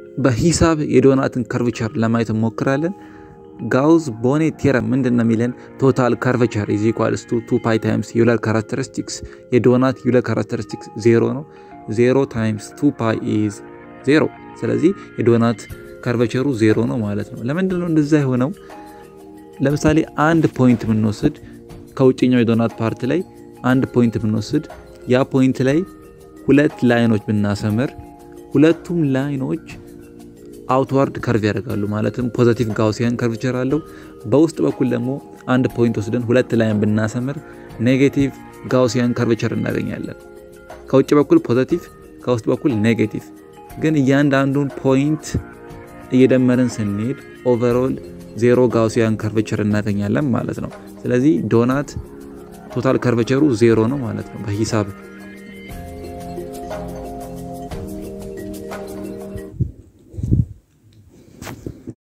በሂሳብ የዶናትን ከርቭቸር ለማየት እንሞክራለን። ጋውዝ ቦኔ ቴረም ምንድን ነው የሚለን? ቶታል ከርቨቸር ኢዝ ኢኳልስ ቱ ቱ ፓይ ታይምስ ዩለር ካራክተሪስቲክስ የዶናት ዩለር ካራክተሪስቲክስ ዜሮ ነው። ዜሮ ታይምስ ቱ ፓይ ኢዝ ዜሮ። ስለዚህ የዶናት ከርቨቸሩ ዜሮ ነው ማለት ነው። ለምንድን ነው እንደዛ የሆነው? ለምሳሌ አንድ ፖይንት ብንወስድ ከውጭኛው የዶናት ፓርት ላይ አንድ ፖይንት ብንወስድ ያ ፖይንት ላይ ሁለት ላይኖች ብናሰምር ሁለቱም ላይኖች አውትዋርድ ከርቭ ያደርጋሉ። ማለትም ፖዘቲቭ ጋውሲያን ከርቭቸር አለው። በውስጥ በኩል ደግሞ አንድ ፖይንት ወስደን ሁለት ላይን ብናሰምር ኔጌቲቭ ጋውሲያን ከርቭቸር እናገኛለን። ከውጭ በኩል ፖዘቲቭ፣ ከውስጥ በኩል ኔጌቲቭ። ግን እያንዳንዱን ፖይንት እየደመርን ስንሄድ ኦቨርኦል ዜሮ ጋውሲያን ከርቭቸር እናገኛለን ማለት ነው። ስለዚህ ዶናት ቶታል ከርቨቸሩ ዜሮ ነው ማለት ነው በሂሳብ